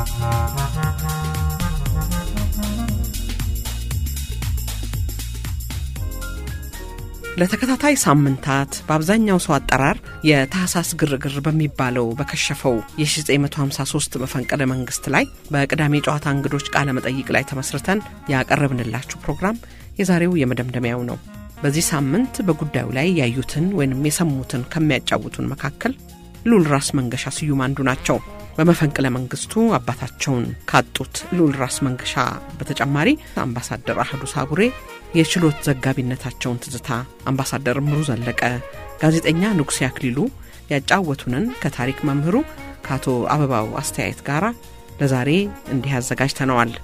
ለተከታታይ ሳምንታት በአብዛኛው ሰው አጠራር የታህሳስ ግርግር በሚባለው በከሸፈው የ1953 መፈንቅለ መንግስት ላይ በቅዳሜ ጨዋታ እንግዶች ቃለ መጠይቅ ላይ ተመስርተን ያቀረብንላችሁ ፕሮግራም የዛሬው የመደምደሚያው ነው። በዚህ ሳምንት በጉዳዩ ላይ ያዩትን ወይንም የሰሙትን ከሚያጫውቱን መካከል ልዑል ራስ መንገሻ ስዩም አንዱ ናቸው። በመፈንቅለ መንግስቱ አባታቸውን ካጡት ልዑል ራስ መንገሻ በተጨማሪ አምባሳደር አህዱ ሳቡሬ የችሎት ዘጋቢነታቸውን ትዝታ፣ አምባሳደር እምሩ ዘለቀ፣ ጋዜጠኛ ንጉሴ አክሊሉ ያጫወቱንን ከታሪክ መምህሩ ከአቶ አበባው አስተያየት ጋር ለዛሬ እንዲህ አዘጋጅተነዋል።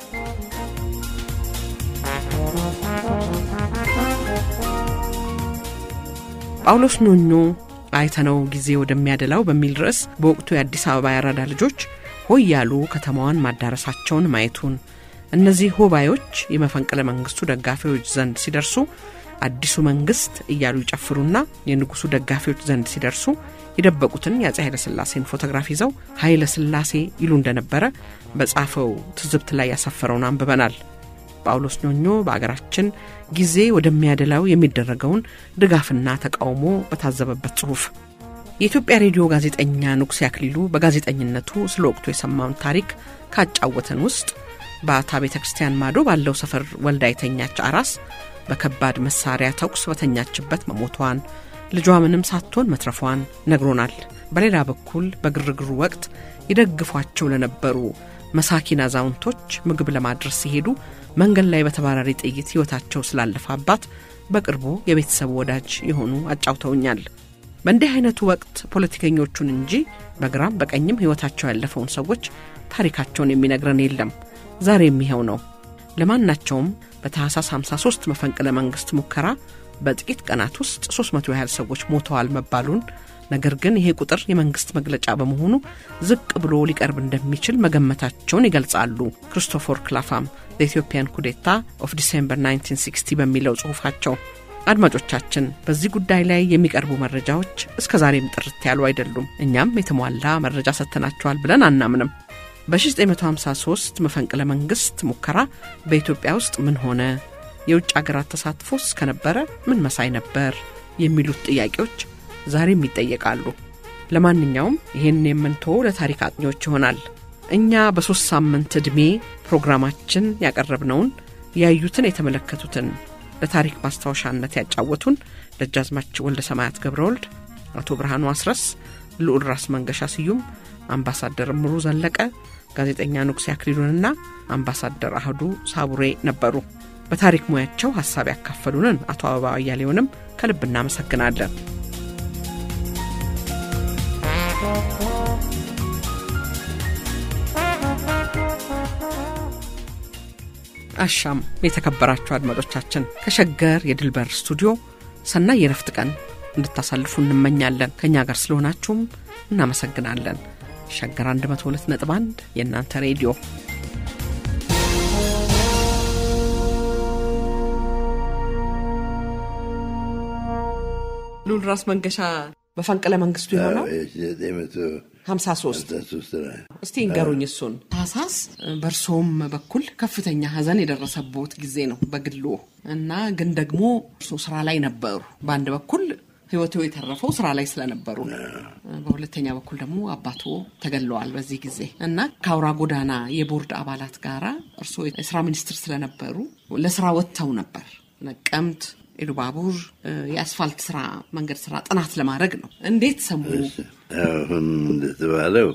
ጳውሎስ ኞኞ አይተነው ጊዜ ወደሚያደላው በሚል ርዕስ በወቅቱ የአዲስ አበባ ያራዳ ልጆች ሆይ ያሉ ከተማዋን ማዳረሳቸውን ማየቱን እነዚህ ሆባዮች የመፈንቅለ መንግስቱ ደጋፊዎች ዘንድ ሲደርሱ አዲሱ መንግስት እያሉ ይጨፍሩና የንጉሱ ደጋፊዎች ዘንድ ሲደርሱ የደበቁትን የአፄ ኃይለ ሥላሴን ፎቶግራፍ ይዘው ኃይለ ሥላሴ ይሉ እንደነበረ በጻፈው ትዝብት ላይ ያሰፈረውን አንብበናል። ጳውሎስ ኞኞ በአገራችን ጊዜ ወደሚያደላው የሚደረገውን ድጋፍና ተቃውሞ በታዘበበት ጽሑፍ የኢትዮጵያ ሬዲዮ ጋዜጠኛ ንጉሴ አክሊሉ በጋዜጠኝነቱ ስለ ወቅቱ የሰማውን ታሪክ ካጫወተን ውስጥ በአታ ቤተ ክርስቲያን ማዶ ባለው ሰፈር ወልዳ የተኛች አራስ በከባድ መሳሪያ ተኩስ በተኛችበት መሞቷን ልጇ ምንም ሳትሆን መትረፏን ነግሮናል። በሌላ በኩል በግርግሩ ወቅት ይደግፏቸው ለነበሩ መሳኪን አዛውንቶች ምግብ ለማድረስ ሲሄዱ መንገድ ላይ በተባራሪ ጥይት ሕይወታቸው ስላለፈ አባት በቅርቡ የቤተሰቡ ወዳጅ የሆኑ አጫውተውኛል። በእንዲህ አይነቱ ወቅት ፖለቲከኞቹን እንጂ በግራም በቀኝም ሕይወታቸው ያለፈውን ሰዎች ታሪካቸውን የሚነግረን የለም። ዛሬ የሚኸው ነው። ለማናቸውም በታህሳስ 53 መፈንቅለ መንግስት ሙከራ በጥቂት ቀናት ውስጥ 300 ያህል ሰዎች ሞተዋል መባሉን ነገር ግን ይሄ ቁጥር የመንግስት መግለጫ በመሆኑ ዝቅ ብሎ ሊቀርብ እንደሚችል መገመታቸውን ይገልጻሉ። ክሪስቶፈር ክላፋም ዘኢትዮጵያን ኩዴታ ኦፍ ዲሴምበር 1960 በሚለው ጽሑፋቸው። አድማጮቻችን፣ በዚህ ጉዳይ ላይ የሚቀርቡ መረጃዎች እስከ ዛሬም ጥርት ያሉ አይደሉም። እኛም የተሟላ መረጃ ሰጥተናቸዋል ብለን አናምንም። በ1953 መፈንቅለ መንግስት ሙከራ በኢትዮጵያ ውስጥ ምን ሆነ? የውጭ አገራት ተሳትፎስ ከነበረ ምን መሳይ ነበር? የሚሉት ጥያቄዎች ዛሬም ይጠየቃሉ። ለማንኛውም ይህን የምንተወው ለታሪክ አጥኚዎች ይሆናል። እኛ በሦስት ሳምንት ዕድሜ ፕሮግራማችን ያቀረብነውን ያዩትን የተመለከቱትን ለታሪክ ማስታወሻነት ያጫወቱን ደጃዝማች ወልደ ሰማያት ገብረ ወልድ፣ አቶ ብርሃኑ አስረስ፣ ልዑል ራስ መንገሻ ስዩም፣ አምባሳደር እምሩ ዘለቀ፣ ጋዜጠኛ ንጉሴ አክሊሉንና አምባሳደር አህዱ ሳቡሬ ነበሩ። በታሪክ ሙያቸው ሀሳብ ያካፈሉንን አቶ አበባ አያሌውንም ከልብ እናመሰግናለን። አሻም የተከበራችሁ አድማጮቻችን ከሸገር የድልበር ስቱዲዮ ሰናይ የረፍት ቀን እንድታሳልፉ እንመኛለን። ከእኛ ጋር ስለሆናችሁም እናመሰግናለን። ሸገር 102 ነጥብ 1 የእናንተ ሬዲዮ ልዑል ራስ መንገሻ መፈንቅለ መንግስቱ የሆነው ሀምሳ ሶስት እስቲ እንገሩኝ እሱን ታህሳስ በእርሶም በኩል ከፍተኛ ሀዘን የደረሰቦት ጊዜ ነው በግሎ እና ግን ደግሞ እርሶ ስራ ላይ ነበሩ በአንድ በኩል ህይወቱ የተረፈው ስራ ላይ ስለነበሩ በሁለተኛ በኩል ደግሞ አባቶ ተገለዋል በዚህ ጊዜ እና ከአውራ ጎዳና የቦርድ አባላት ጋራ እርስዎ የስራ ሚኒስትር ስለነበሩ ለስራ ወጥተው ነበር ነቀምት ኢሉባቡር የአስፋልት ስራ መንገድ ስራ ጥናት ለማድረግ ነው እንዴት ሰሙ አሁን እንደተባለው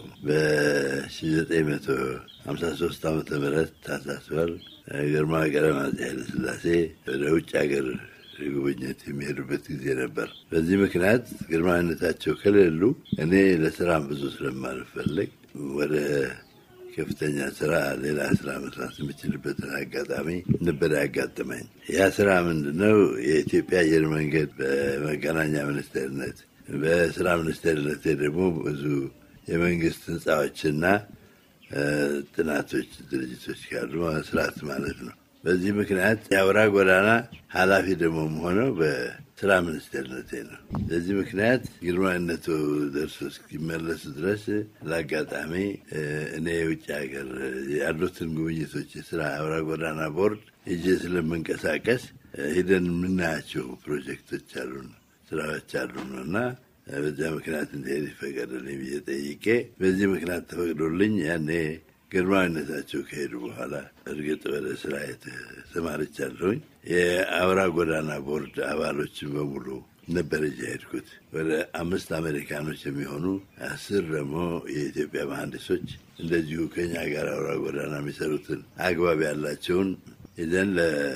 በ1953 ዓመተ ምህረት ታህሳስ ወር ግርማዊ ቀዳማዊ ኃይለ ሥላሴ ወደ ውጭ ሀገር ጉብኝት የሚሄዱበት ጊዜ ነበር። በዚህ ምክንያት ግርማዊነታቸው ከሌሉ እኔ ለስራም ብዙ ስለማልፈለግ ወደ ከፍተኛ ስራ ሌላ ስራ መስራት የምችልበትን አጋጣሚ ነበር ያጋጠመኝ። ያ ስራ ምንድነው? የኢትዮጵያ አየር መንገድ በመገናኛ ሚኒስቴርነት፣ በስራ ሚኒስቴርነት ደግሞ ብዙ የመንግስት ህንፃዎችና ጥናቶች ድርጅቶች ካሉ መስራት ማለት ነው። በዚህ ምክንያት የአውራ ጎዳና ኃላፊ ደግሞ ሆነው በስራ ሚኒስቴርነቴ ነው። በዚህ ምክንያት ግርማዊነቱ ደርሶ እስኪመለሱ ድረስ ለአጋጣሚ እኔ የውጭ ሀገር ያሉትን ጉብኝቶች የስራ አውራ ጎዳና ቦርድ ሄጄ ስለምንቀሳቀስ ሂደን የምናያቸው ፕሮጀክቶች አሉን፣ ስራዎች አሉን እና በዚያ ምክንያት እንዲሄድ ይፈቀድልኝ ብዬ ጠይቄ በዚህ ምክንያት ተፈቅዶልኝ ያኔ ግርማዊነታቸው ከሄዱ በኋላ እርግጥ ወደ ስራ ተሰማርቻለሁኝ። የአውራ ጎዳና ቦርድ አባሎችን በሙሉ ነበር እጃ ሄድኩት። ወደ አምስት አሜሪካኖች የሚሆኑ አስር ደግሞ የኢትዮጵያ መሐንዲሶች እንደዚሁ ከኛ ጋር አውራ ጎዳና የሚሰሩትን አግባብ ያላቸውን ይዘን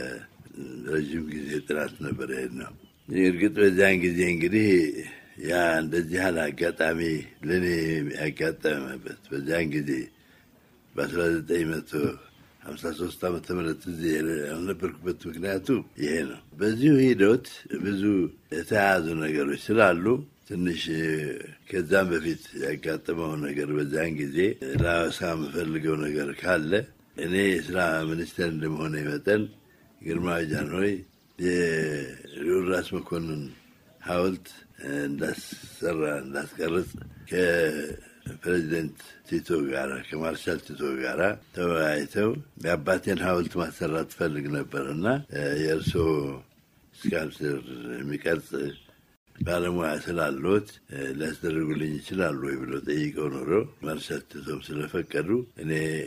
ለረዥም ጊዜ ጥናት ነበር ሄድ ነው። እርግጥ በዚያን ጊዜ እንግዲህ ያ እንደዚህ ያህል አጋጣሚ ለእኔ ያጋጠመበት በዚያን ጊዜ በአስራ ዘጠኝ መቶ ሀምሳ ሶስት ዓመተ ምህረት እዚህ ያልነበርኩበት ምክንያቱ ይሄ ነው። በዚሁ ሂደት ብዙ የተያያዙ ነገሮች ስላሉ ትንሽ ከዛም በፊት ያጋጠመው ነገር በዚያን ጊዜ ላወሳ የምፈልገው ነገር ካለ እኔ የስራ ሚኒስቴር እንደመሆነ መጠን ግርማዊ ጃንሆይ የልዑል ራስ መኮንን ሐውልት እንዳሰራ እንዳስቀርጽ ከፕሬዚደንት ቲቶ ጋራ ከማርሻል ቲቶ ጋራ ተወያይተው የአባቴን ሐውልት ማሰራት ትፈልግ ነበር እና የእርስዎ ስካልፕቸር የሚቀርጽ ባለሙያ ስላለት ሊያስደርጉልኝ ይችላሉ ወይ ብሎ ጠይቀው ኖሮ ማርሻል ቲቶም ስለፈቀዱ እኔ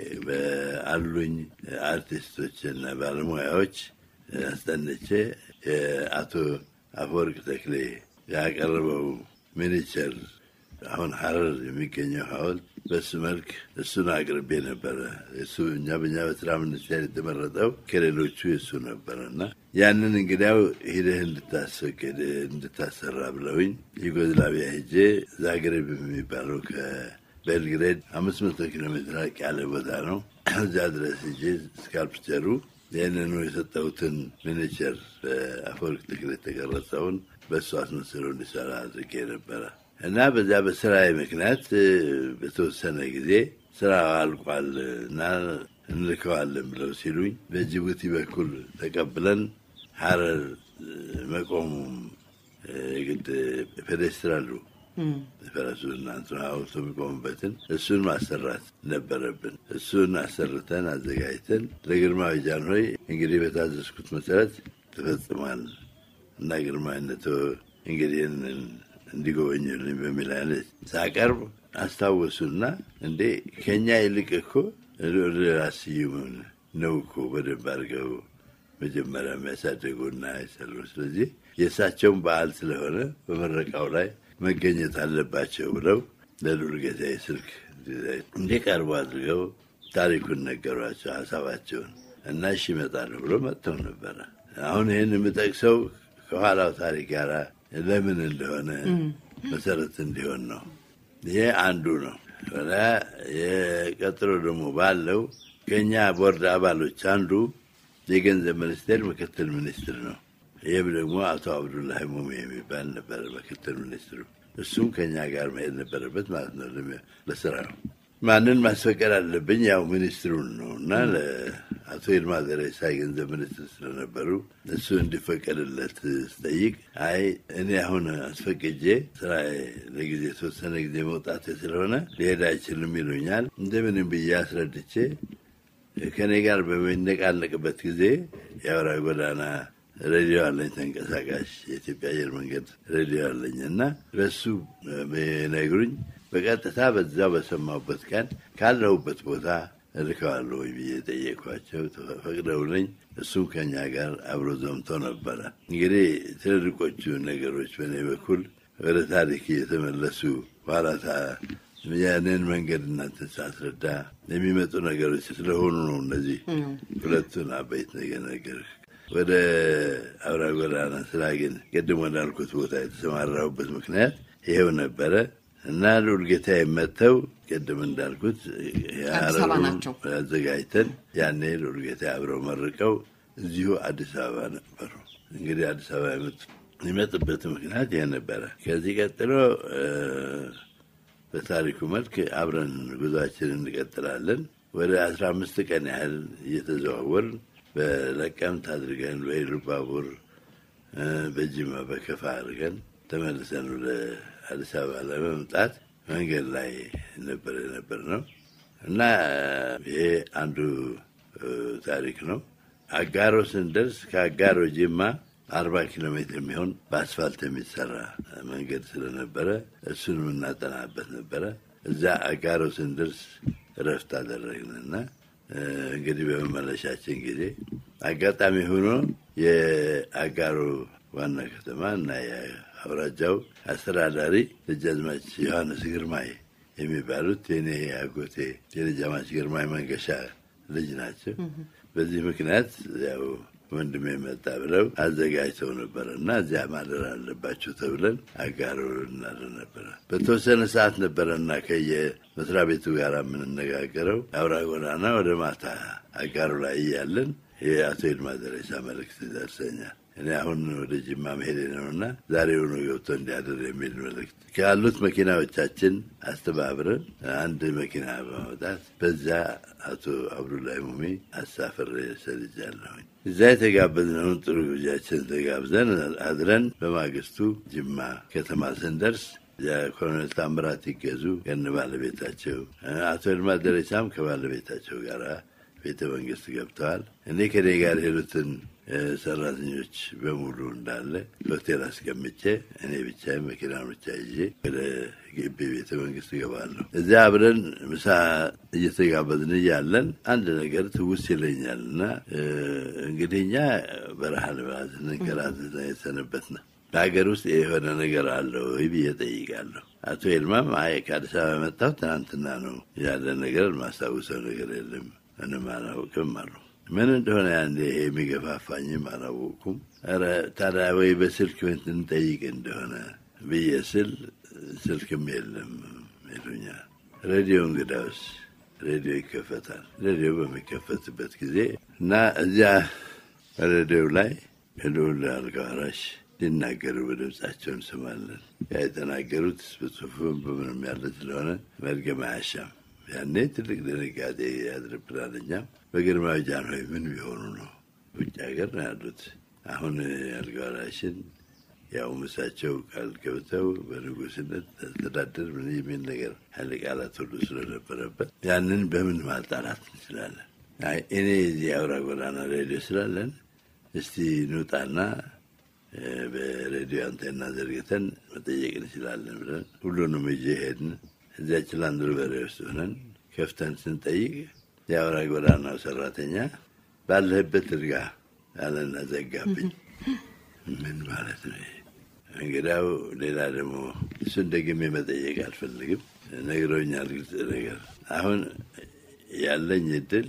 በአሉኝ አርቲስቶች እና ባለሙያዎች አስጠንቼ የአቶ አፈወርቅ ተክሌ ያቀረበው ሚኒቸር አሁን ሀረር የሚገኘው ሐውልት በሱ መልክ እሱን አቅርቤ ነበረ። እሱ እኛ በእኛ በስራ ሚኒስቴር የተመረጠው ከሌሎቹ የእሱ ነበረ እና ያንን እንግዲያው ሂደህ እንድታስፈቅድ እንድታሰራ ብለውኝ ዩጎዝላቪያ ሄጄ ዛግሬብ የሚባለው ከቤልግሬድ አምስት መቶ ኪሎ ሜትር ራቅ ያለ ቦታ ነው። እዚያ ድረስ ሄጄ ስካልፕቸሩ ይህንኑ የሰጠሁትን ሚኒቸር በአፈወርቅ ተክሌ የተቀረጸውን በእሱ አስመስለው እንዲሰራ አድርጌ ነበረ እና በዚያ በስራዬ ምክንያት በተወሰነ ጊዜ ስራ አልቋል እና እንልከዋለን ብለው ሲሉኝ በጅቡቲ በኩል ተቀብለን ሀረር መቆሙም የግድ ፔዴስትራሉ ፈረሱ እናንት ሐውልቱ የሚቆሙበትን እሱን ማሰራት ነበረብን። እሱን አሰርተን አዘጋጅተን ለግርማዊ ጃንሆይ እንግዲህ በታዘዝኩት መሰረት ተፈጽሟል እና ግርማዊነቶ እንግዲህ እንዲጎበኙልኝ በሚል አይነት ሳቀርብ አስታወሱና እንዴ ከኛ ይልቅ እኮ ራስ ስዩምን ነው እኮ በደንብ አድርገው መጀመሪያ የሚያሳደጉና የሰሩ። ስለዚህ የእሳቸውን በዓል ስለሆነ በምረቃው ላይ መገኘት አለባቸው ብለው ለልዑል ጌታዬ ስልክ እንዲቀርቡ አድርገው ታሪኩን ነገሯቸው፣ ሀሳባቸውን እና እሺ እመጣለሁ ብሎ መጥተው ነበረ። አሁን ይህን የምጠቅሰው ከኋላው ታሪክ ጋር ለምን እንደሆነ መሰረት እንዲሆን ነው። ይሄ አንዱ ነው። የቀጥሎ ደግሞ ባለው ከኛ ቦርድ አባሎች አንዱ የገንዘብ ሚኒስቴር ምክትል ሚኒስትር ነው። ይህም ደግሞ አቶ አብዱላሂ ሙሜ የሚባል ነበረ ምክትል ሚኒስትሩ። እሱም ከኛ ጋር መሄድ ነበረበት ማለት ነው ለስራው። ማንን ማስፈቀድ አለብኝ? ያው ሚኒስትሩን ነው እና ለአቶ ይልማ ደሬሳ የገንዘብ ሚኒስትር ስለነበሩ እሱ እንዲፈቀድለት ስጠይቅ አይ እኔ አሁን አስፈቅጄ ስራ ለጊዜ የተወሰነ ጊዜ መውጣት ስለሆነ ሊሄድ አይችልም ይሉኛል። እንደምንም ብዬ አስረድቼ ከእኔ ጋር በሚነቃነቅበት ጊዜ የአውራ ጎዳና ሬዲዮ አለኝ፣ ተንቀሳቃሽ የኢትዮጵያ አየር መንገድ ሬዲዮ አለኝ እና በሱ ነግሩኝ በቀጥታ በዛው በሰማሁበት ቀን ካለሁበት ቦታ እልከዋለሁ ወይ ብዬ ጠየኳቸው። ፈቅደውልኝ እሱም ከኛ ጋር አብሮ ዘምቶ ነበረ። እንግዲህ ትልልቆቹ ነገሮች በእኔ በኩል ወደ ታሪክ እየተመለሱ ኋላታ ያንን መንገድ እናንተን ሳስረዳ የሚመጡ ነገሮች ስለሆኑ ነው። እነዚህ ሁለቱን አበይት ነገር ነገር ወደ አውራ ጎዳና ስራ ግን ቅድም ወዳልኩት ቦታ የተሰማራሁበት ምክንያት ይሄው ነበረ እና ልዑል ጌታዬ መጥተው ቅድም እንዳልኩት አዘጋጅተን ያኔ ልዑል ጌታዬ አብረው መርቀው እዚሁ አዲስ አበባ ነበሩ። እንግዲህ አዲስ አበባ የሚመጡበት ምክንያት ይሄ ነበረ። ከዚህ ቀጥሎ በታሪኩ መልክ አብረን ጉዟችን እንቀጥላለን። ወደ አስራ አምስት ቀን ያህል እየተዘዋወርን በለቀምት አድርገን በኢሉባቡር በጅማ በከፋ አድርገን ተመልሰን ወደ አዲስ አበባ ለመምጣት መንገድ ላይ ነበር የነበር ነው እና ይሄ አንዱ ታሪክ ነው። አጋሮ ስንደርስ ከአጋሮ ጅማ አርባ ኪሎ ሜትር የሚሆን በአስፋልት የሚሰራ መንገድ ስለነበረ እሱን የምናጠናበት ነበረ። እዛ አጋሮ ስንደርስ እረፍት አደረግንና እንግዲህ በመመለሻችን ጊዜ አጋጣሚ ሆኖ የአጋሮ ዋና ከተማ እና የአውራጃው አስተዳዳሪ ደጃዝማች ዮሐንስ ግርማይ የሚባሉት የኔ አጎቴ የደጃዝማች ግርማይ መንገሻ ልጅ ናቸው። በዚህ ምክንያት ያው ወንድሜ መጣ ብለው አዘጋጅተው ነበረ እና እዚያ ማደር አለባቸው ተብለን አጋሮ እናድር ነበረ። በተወሰነ ሰዓት ነበረና ከየመስሪያ ቤቱ ጋር የምንነጋገረው አውራ ጎዳና ወደ ማታ አጋሮ ላይ እያለን የአቶ ይልማ ደሬሳ መልእክት ደርሰኛል። እኔ አሁን ወደ ጅማ መሄድ ነውና ዛሬውኑ ገብቶ እንዲያድር የሚል መልእክት ካሉት መኪናዎቻችን አስተባብረን አንድ መኪና በማውጣት በዛ አቶ አብዱላይ ሙሚ አሳፍሬ ሰልጃለሁኝ። እዛ የተጋበዝነውን ጥሩ ጊዜያችን ተጋብዘን አድረን በማግስቱ ጅማ ከተማ ስንደርስ የኮሎኔል ታምራት ይገዙ ከነ ባለቤታቸው አቶ ይልማ ደሬሳም ከባለቤታቸው ጋር ቤተ መንግስት ገብተዋል። እኔ ከኔ ጋር ሄዱትን ሰራተኞች በሙሉ እንዳለ ሆቴል አስቀምጬ እኔ ብቻ መኪና ብቻ ይዤ ወደ ግቢ ቤተ መንግስት እገባለሁ። እዚያ አብረን ምሳ እየተጋበዝን እያለን አንድ ነገር ትውስ ይለኛል እና እንግዲህ እኛ በረሃ ልባት ንንከራተት የተሰነበት ነው። በሀገር ውስጥ የሆነ ነገር አለው ወይ ብዬ ጠይቃለሁ። አቶ ኤልማም አይ ከአዲስ አበባ የመጣሁ ትናንትና ነው ያለ ነገር ማስታውሰው ነገር የለም ምንም አላውቅም አሉ። ምን እንደሆነ ያንዴ የሚገፋፋኝም አላወቅኩም። ኧረ ታዲያ ወይ በስልክ እንጠይቅ እንደሆነ ብዬ ስል ስልክም የለም ይሉኛል። ሬዲዮ እንግዳውስ ሬዲዮ ይከፈታል። ሬዲዮ በሚከፈትበት ጊዜ እና እዚያ ሬዲዮ ላይ ልዑል አልጋ ወራሽ ሲናገሩ በድምጻቸው እንሰማለን። ያ የተናገሩት በጽሁፍም በምንም ያለ ስለሆነ መድገም አያሻም። ያኔ ትልቅ ድንጋጤ ያድርብናል። እኛም በግርማዊ ጃንሆይ ምን ቢሆኑ ነው ውጭ ሀገር ነው ያሉት። አሁን አልጋ ወራሽን ያው ምሳቸው ቃል ገብተው በንጉስነት አስተዳደር ምን የሚል ነገር ኃይለ ቃላት ሁሉ ስለነበረበት ያንን በምን ማጣራት እንችላለን? እኔ የዚህ አውራ ጎዳና ሬዲዮ ስላለን እስቲ ንውጣና በሬዲዮ አንቴና ዘርግተን መጠየቅ እንችላለን ብለን ሁሉንም ይዤ ሄድን። እዚያች ላንድርበሬ ውስጥ ሆነን ከፍተን ስንጠይቅ የአውራ ጎዳናው ሰራተኛ ባለህበት እርጋ አለና ዘጋብኝ። ምን ማለት ነው? እንግዳው ሌላ ደግሞ እሱን ደግሜ መጠየቅ አልፈልግም። ነግረውኛል። ግልጽ ነገር አሁን ያለኝ እድል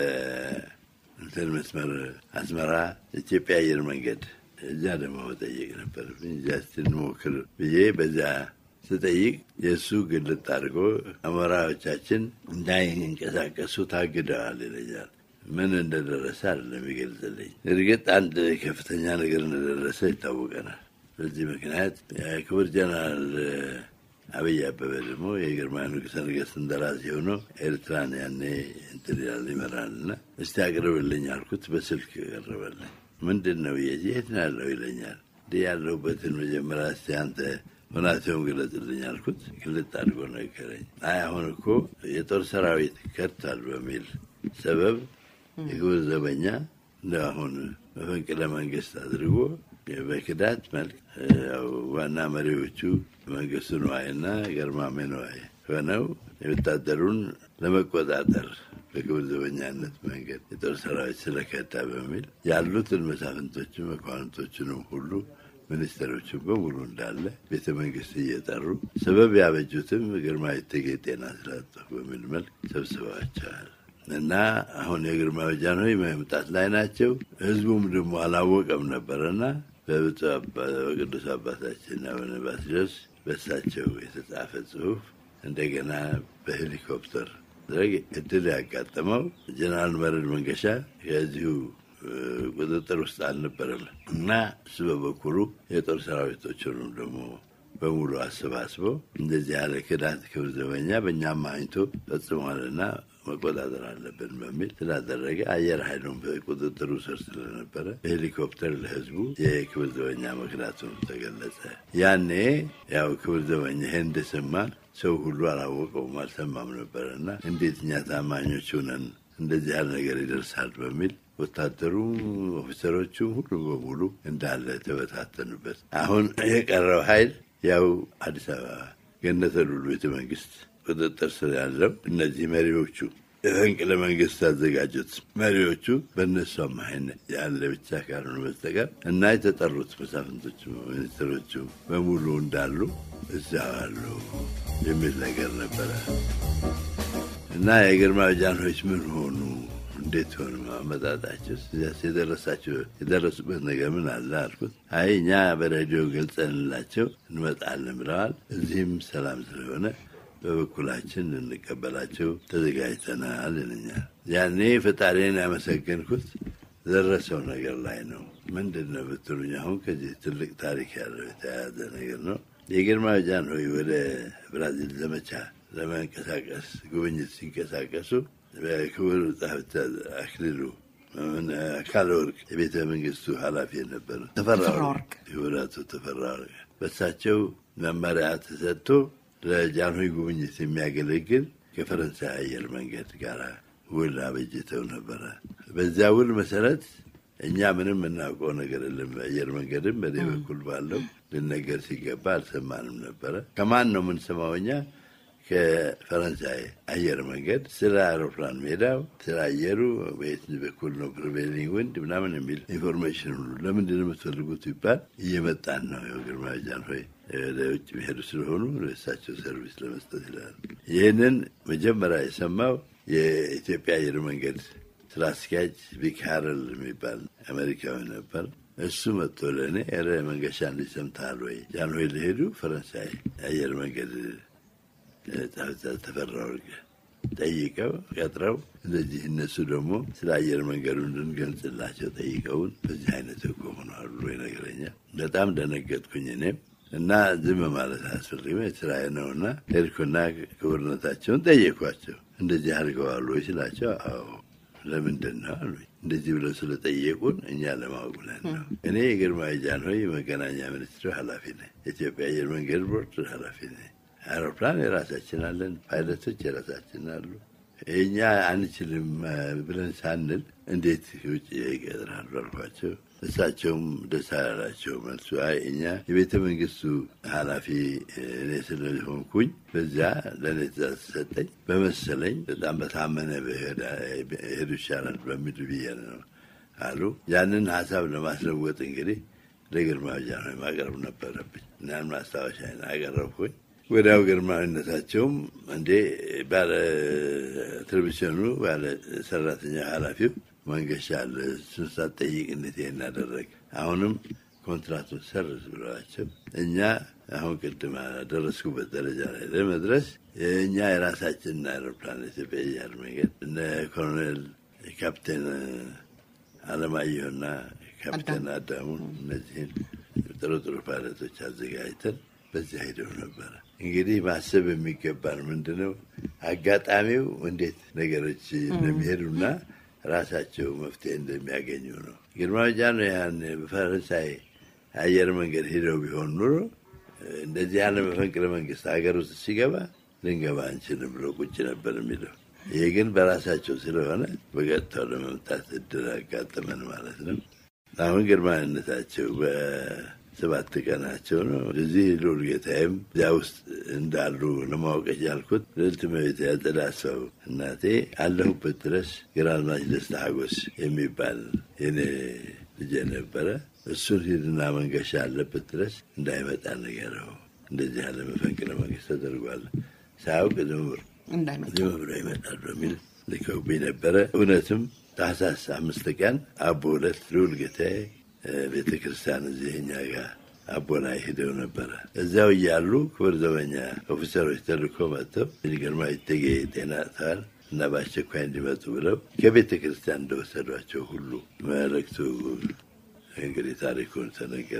በእንትን መስመር አስመራ ኢትዮጵያ አየር መንገድ እዚያ ደግሞ መጠየቅ ነበረብኝ። እዚያ ስንሞክር ብዬ በዚያ ስጠይቅ የእሱ ግልጥ አድርጎ አመራሮቻችን እንዳይንቀሳቀሱ ታግደዋል ይለኛል። ምን እንደደረሰ አይደለም ይገልጽልኝ። እርግጥ አንድ ከፍተኛ ነገር እንደደረሰ ይታወቀናል። በዚህ ምክንያት የክቡር ጀነራል አብይ አበበ ደግሞ የግርማዊ ንጉሠ ነገሥት እንደራሴ ሆኖ ኤርትራን ያኔ እንትን ይላል ይመራልና እስቲ አቅርብልኝ አልኩት። በስልክ ቀረበልኝ። ምንድን ነው የት ነው ያለው ይለኛል። እንዲህ ያለሁበትን መጀመሪያ እስቲ አንተ ሁናቴውን ግለጽልኝ አልኩት። ግልጥ አድርጎ ነገረኝ። አይ አሁን እኮ የጦር ሰራዊት ከድቷል በሚል ሰበብ የክቡር ዘበኛ እንደ አሁን መፈንቅለ መንግስት አድርጎ በክዳት መልክ ዋና መሪዎቹ መንግስቱ ነዋይና ገርማሜ ነዋይ ሆነው የወታደሩን ለመቆጣጠር በክቡር ዘበኛነት መንገድ የጦር ሰራዊት ስለከዳ በሚል ያሉትን መሳፍንቶቹ መኳንንቶቹንም ሁሉ ሚኒስትሮችን በሙሉ እንዳለ ቤተ መንግስት እየጠሩ ሰበብ ያበጁትም ግርማዊ እቴጌ ጤና ስላጡ በሚል መልክ ሰብስበዋቸዋል። እና አሁን የግርማዊ ጃንሆይ መምጣት ላይ ናቸው። ህዝቡም ደግሞ አላወቀም ነበረና በቅዱስ አባታችን አቡነ ባስልዮስ በሳቸው የተጻፈ ጽሁፍ እንደገና በሄሊኮፕተር ድረግ እድል ያጋጠመው ጀነራል መረድ መንገሻ ከዚሁ ቁጥጥር ውስጥ አልነበረም እና እሱ በበኩሉ የጦር ሰራዊቶችንም ደግሞ በሙሉ አሰባስበው እንደዚህ ያለ ክዳት ክብር ዘበኛ በእኛም አይቶ ፈጽሟልና መቆጣጠር አለብን በሚል ስላደረገ አየር ኃይሉን በቁጥጥሩ ስር ስለነበረ በሄሊኮፕተር ለህዝቡ የክብር ዘበኛ መክዳቱን ተገለጸ። ያኔ ያው ክብር ዘበኛ ይሄን እንደሰማ ሰው ሁሉ አላወቀውም፣ አልሰማም ነበረ እና እንዴት እኛ ታማኞች ሆነን እንደዚህ ያለ ነገር ይደርሳል በሚል ወታደሩ ኦፊሰሮቹ ሁሉ በሙሉ እንዳለ ተበታተኑበት። አሁን የቀረው ኃይል ያው አዲስ አበባ ገነተ ሉሉ ቤተ መንግስት ቁጥጥር ስር ያለው እነዚህ መሪዎቹ የፈንቅለ መንግስት ያዘጋጁት መሪዎቹ በእነሱ አማካይነት ያለ ብቻ ካልሆነ በስተቀር እና የተጠሩት መሳፍንቶቹ ሚኒስትሮቹ በሙሉ እንዳሉ እዛ አሉ የሚል ነገር ነበረ እና የግርማ ጃንሆች ምን ሆኑ? እንዴት ሆኑ አመጣጣቸው? እዚያስ የደረሳቸው የደረሱበት ነገር ምን አለ አልኩት። አይ እኛ በሬዲዮ ገልጸንላቸው እንመጣለን ብለዋል። እዚህም ሰላም ስለሆነ በበኩላችን ልንቀበላቸው ተዘጋጅተናል ይለኛል። ያኔ ፈጣሪን ያመሰገንኩት ደረሰው ነገር ላይ ነው። ምንድን ነው ብትሉኝ፣ አሁን ከዚህ ትልቅ ታሪክ ያለው የተያያዘ ነገር ነው። የግርማ ጃንሆይ ወደ ብራዚል ዘመቻ ለመንቀሳቀስ ጉብኝት ሲንቀሳቀሱ በክቡር ጸሐፊ አክሊሉ አካለ ወርቅ የቤተ መንግስቱ ኃላፊ የነበረ ተፈራ ወርቅ ክቡር አቶ ተፈራ ወርቅ በሳቸው መመሪያ ተሰጥቶ ለጃንሆይ ጉብኝት የሚያገለግል ከፈረንሳይ አየር መንገድ ጋር ውል አበጅተው ነበረ። በዚያ ውል መሰረት እኛ ምንም የምናውቀው ነገር የለም። አየር መንገድም በእኔ በኩል ባለው ልነገር ሲገባ አልሰማንም ነበረ። ከማን ነው የምንሰማው እኛ? ከፈረንሳይ አየር መንገድ ስለ አውሮፕላን ሜዳው፣ ስለ አየሩ በየት በኩል ነው ፕሪቬሊንግ ወንድ ምናምን የሚል ኢንፎርሜሽን ሁሉ ለምንድን ነው የምትፈልጉት ይባል እየመጣን ነው። ግርማ ጃንሆይ ወደ ውጭ የሚሄዱ ስለሆኑ ለእሳቸው ሰርቪስ ለመስጠት ይላል። ይህንን መጀመሪያ የሰማው የኢትዮጵያ አየር መንገድ ስራ አስኪያጅ ቪክ ሃረል የሚባል አሜሪካዊ ነበር። እሱ መጥቶ ለእኔ ረ መንገሻ እንዲህ ሰምተሃል ወይ? ጃንሆይ ሊሄዱ ፈረንሳይ አየር መንገድ ተፈራ ወርቅ ጠይቀው ቀጥረው እንደዚህ እነሱ ደግሞ ስለ አየር መንገዱ እንድንገልጽላቸው ጠይቀውን በዚህ አይነት እኮ ሆኗል ብሎ ይነግረኛል። በጣም ደነገጥኩኝ እኔም እና ዝም ማለት አያስፈልግም ስራዬ ነውና ሄድኩና ክቡርነታቸውን ጠየኳቸው። እንደዚህ አድርገዋል ወይ ስላቸው፣ አዎ ለምንድን ነው አሉ። እንደዚህ ብለው ስለጠየቁን እኛ ለማወቅ ብለን ነው። እኔ የግርማዊ ጃንሆይ የመገናኛ ሚኒስትር ኃላፊ ነኝ። የኢትዮጵያ አየር መንገድ ቦርድ ኃላፊ ነኝ። አውሮፕላን የራሳችን አለን፣ ፓይለቶች የራሳችን አሉ። እኛ አንችልም ብለን ሳንል እንዴት ውጭ ይቀጥራሉ አልኳቸው። እሳቸውም ደስ አላላቸው መልሱ። አይ እኛ የቤተ መንግስቱ ኃላፊ እኔ ስለሆንኩኝ በዚያ ለእኔ ትእዛዝ ተሰጠኝ በመሰለኝ በጣም በታመነ ሄዱ ይሻላል በሚል ብዬ ነው አሉ። ያንን ሀሳብ ለማስለወጥ እንግዲህ ለግርማዊ ጃንሆይ ማቅረብ ነበረብኝ። እናን ማስታወሻ አቀረብኩኝ። ወዲያው ግርማዊነታቸውም እንዴ ባለ ቴሌቪዥኑ ባለ ሰራተኛ ኃላፊው መንገሻ አለ እሱን ሳትጠይቅ እንዴት ይሄን አደረግ? አሁንም ኮንትራቱን ሰርዝ ብለዋቸው እኛ አሁን ቅድም ደረስኩበት ደረጃ ላይ ለመድረስ የእኛ የራሳችንን አውሮፕላን ኢትዮጵያ አየር መንገድ እነ ኮሎኔል ካፕቴን አለማየሁና ካፕቴን አዳሙ እነዚህን ጥሩ ጥሩ ፓይለቶች አዘጋጅተን በዚያ ሄደው ነበረ። እንግዲህ ማሰብ የሚገባን ምንድነው አጋጣሚው እንዴት ነገሮች እንደሚሄዱና ራሳቸው መፍትሄ እንደሚያገኙ ነው። ግርማዊ ጃንሆይ ያን በፈረንሳይ አየር መንገድ ሄደው ቢሆን ኑሮ እንደዚህ ያለ መፈንቅለ መንግስት ሀገር ውስጥ ሲገባ ልንገባ አንችልም ብሎ ቁጭ ነበር የሚለው። ይህ ግን በራሳቸው ስለሆነ በቀጥታው ለመምጣት እድል አጋጠመን ማለት ነው። አሁን ግርማዊነታቸው ሰባት ቀናቸው ነው። እዚህ ልዑል ጌታዬም እዚያ ውስጥ እንዳሉ ለማወቅ የቻልኩት ልዕልት እመቤት ያጸዳ ሰው እናቴ አለሁበት ድረስ ግራዝማች ደስታ ሀጎስ የሚባል የኔ ልጄ ነበረ። እሱን ሂድና መንገሻ አለበት ድረስ እንዳይመጣ ንገረው፣ እንደዚህ ያለ መፈንቅለ መንግስት ተደርጓል፣ ሳያውቅ ዝም ብሎ ይመጣል በሚል ልከውብኝ ነበረ። እውነትም ታህሳስ አምስት ቀን አቦ ዕለት ልዑል ጌታዬ ቤተ ክርስቲያን እዚህ እኛ ጋር አቦ ላይ ሂደው ነበረ። እዚያው እያሉ ክብር ዘበኛ ኦፊሰሮች ተልኮ መጥተው ግርማዊ እቴጌ ጤና አጥተዋል እና በአስቸኳይ እንዲመጡ ብለው ከቤተ ክርስቲያን እንደወሰዷቸው ሁሉ መልእክቱ እንግዲህ ታሪኩን ተነገረኝ።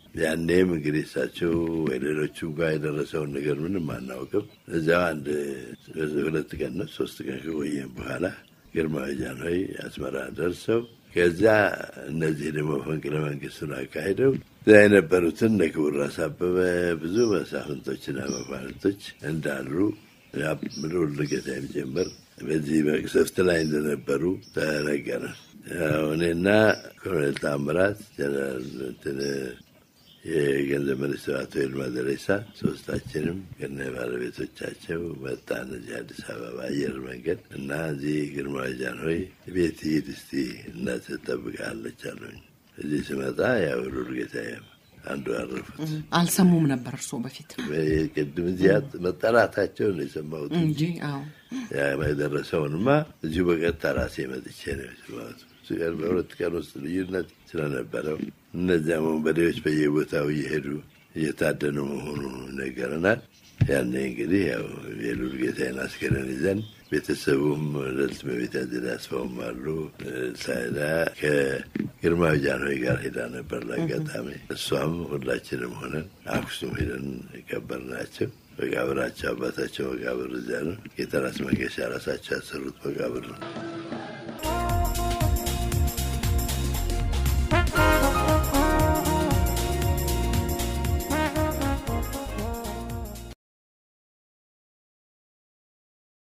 ያኔም እንግዲህ እሳቸው ወይ ሌሎቹም ጋር የደረሰውን ነገር ምንም አናውቅም። እዚያው አንድ ሁለት ቀን ነው ሶስት ቀን ከቆየም በኋላ ግርማዊ ጃንሆይ አስመራ ደርሰው ከዚያ እነዚህ ደግሞ መፈንቅለ መንግስቱን አካሂደው እዚያ የነበሩትን እነ ክቡር ራስ አበበ ብዙ መሳፍንቶችና መኳንንቶች እንዳሉ ልዑል ልገታ የሚጀምር በዚህ መቅሰፍት ላይ እንደነበሩ ተነገረን። እኔና ኮሎኔል ታምራት ጀነራል የገንዘብ ሚኒስትር አቶ ይልማ ደሬሳ ሶስታችንም ከነ ባለቤቶቻቸው መጣን እዚህ አዲስ አበባ አየር መንገድ እና እዚህ ግርማዊ ጃንሆይ ቤት ሂድ እስቲ እናት ትጠብቅሃለች አሉኝ። እዚህ ስመጣ ያው ሉል ጌታዬ አንዱ ያረፉት አልሰሙም ነበር እርስዎ በፊት ቅድም እዚያ መጠራታቸው ነው የሰማሁት እንጂ አዎ የደረሰውንማ እዚሁ በቀጥታ ራሴ መጥቼ ነው የሰማሁት። ቀን በሁለት ቀን ውስጥ ልዩነት ስለነበረው እነዚያ ወንበዴዎች በየቦታው እየሄዱ እየታደኑ መሆኑ ይነገረናል። ያኔ እንግዲህ ያው የሉል ጌታዬን አስከሬን ይዘን ቤተሰቡም ልዕልት እመቤት አዜብ አስፋውም አሉ ሳይዳ ከግርማዊ ጃንሆይ ጋር ሄዳ ነበር ለአጋጣሚ። እሷም ሁላችንም ሆነን አክሱም ሄደን የቀበርናቸው መቃብራቸው አባታቸው መቃብር እዚያ ነው። የተራስ መንገሻ ራሳቸው ያሰሩት መቃብር ነው።